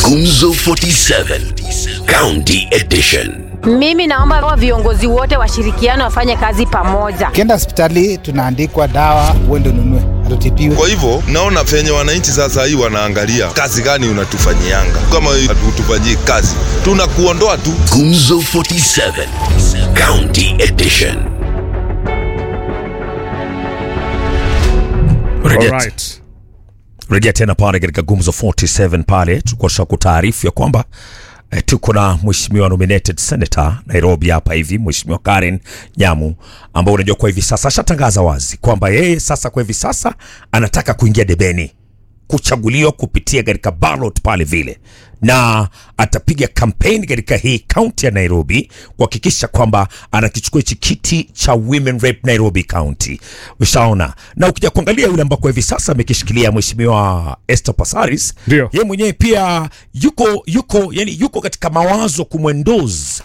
Gumzo 47 County Edition. Mimi naomba wa viongozi wote washirikiane wafanye kazi pamoja. Ukienda hospitali tunaandikwa dawa, uende ununue, hatutibiwe. Kwa hivyo naona venye wananchi sasa hii wanaangalia kazi gani unatufanyianga. Kama hatutufanyii kazi, tunakuondoa tu. Gumzo 47 County Edition. Rejea, Alright. rejea tena pale katika Gumzo 47 pale tulikuwa tushakutaarifu ya kwamba eh, tuko na mheshimiwa nominated senator Nairobi hapa hivi, mheshimiwa Karen Nyamu, ambao unajua kwa hivi sasa ashatangaza wazi kwamba yeye sasa kwa hivi sasa anataka kuingia debeni kuchaguliwa kupitia katika ballot pale vile, na atapiga kampeni katika hii kaunti ya Nairobi kuhakikisha kwamba anakichukua hichi kiti cha women rep Nairobi County. Ushaona, na ukija kuangalia yule ambako hivi sasa amekishikilia mheshimiwa Esther Passaris, Ndio. yeye mwenyewe pia yuko yuko yani yuko katika mawazo kumwendozi